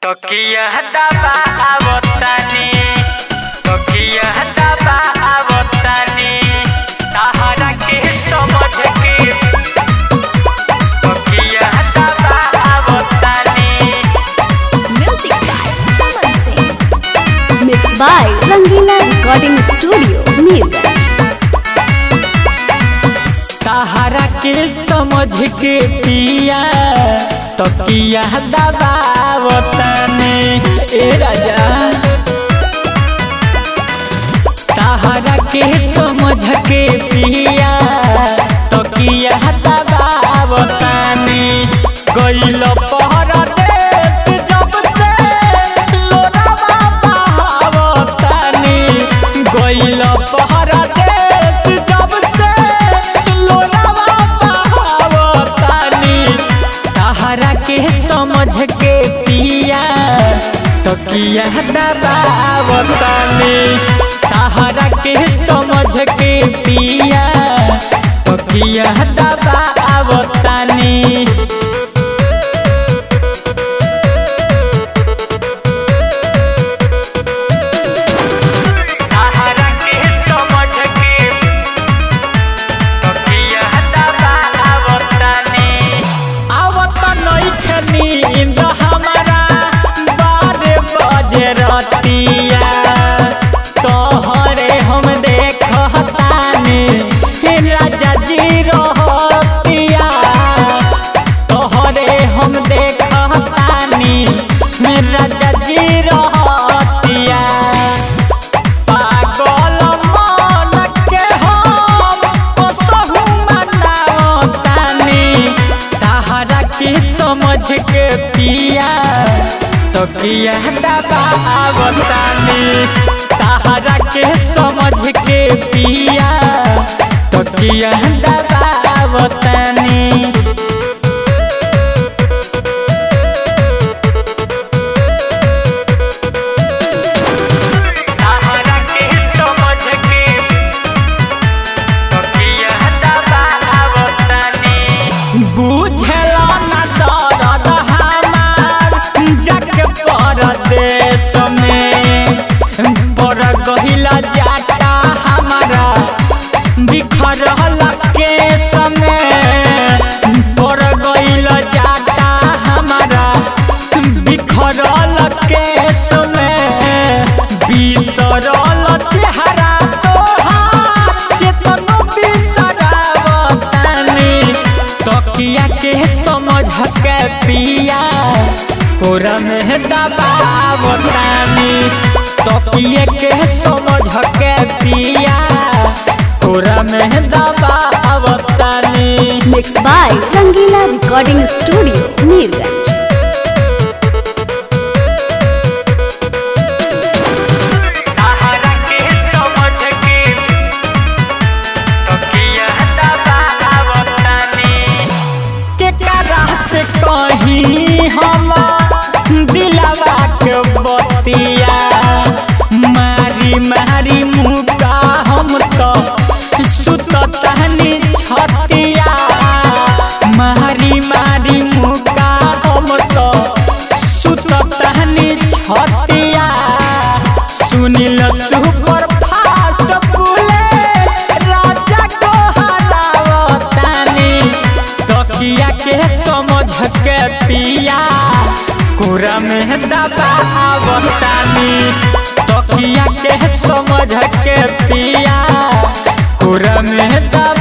तकिया दबा आवतानी तकिया दबा आवतानी सहारा के समझ के तकिया दबा आवतानी Music by Chaman Singh. Mixed by Rangila Recording Studio, Neerganj. सहारा के समझ के पिया तकिया दबावतने ए राजा सहारा के समझ के पिया तकिया दबावतने गइल परदेश जब से लोरावा बहावतने गइल परदेश जब से लोरावा बहावतने सहारा के समझ के पिया तकिया दबावतने सहारा के समझ के पिया तकिया दबावतने सहारा के समझ के तकिया दबावतने आवत नइखे नींद हमारा बारे बजे रतिया तोहरे हम देखतानी राजा जी रहतिया तोहरे हम देखतानी राजा जी रहतिया पागल मन के हम कसहु मनावतानी सहारा के समझ के पिया तो किया दबावतानी सहारा के समझ के पिया तो किया दबावतानी सहारा के समझ के तकिया दबावतनी बुझला न दर्द हमार जग परदेश में पर गहिला जाटा हमारा बिखरल केस में पर गइल जाटा हमारा बिखरल केस में बिसरल चेहरा तोहार केतनो बिसरावतानी तकिया के समझ के पिया कोरा में दबावतानी तकिया के समझ के पिया कोरा में दबावतानी Mixed by Rangila Recording Studio, Neerganj. सहारा के समझ के तकिया दबावतनी के करा से कहीं हम दिलवा के बतिया मारी मारी मुका हम तो सुततनी छतिया मारी मारी मुका हम तो सुततनी छतिया सुनिल सुपर फास्ट बुलेट राजा को हरावतानी तकिया के समझ के पिया कोरा में दबावतानी तकिया के समझ के पिया कोरा में दबा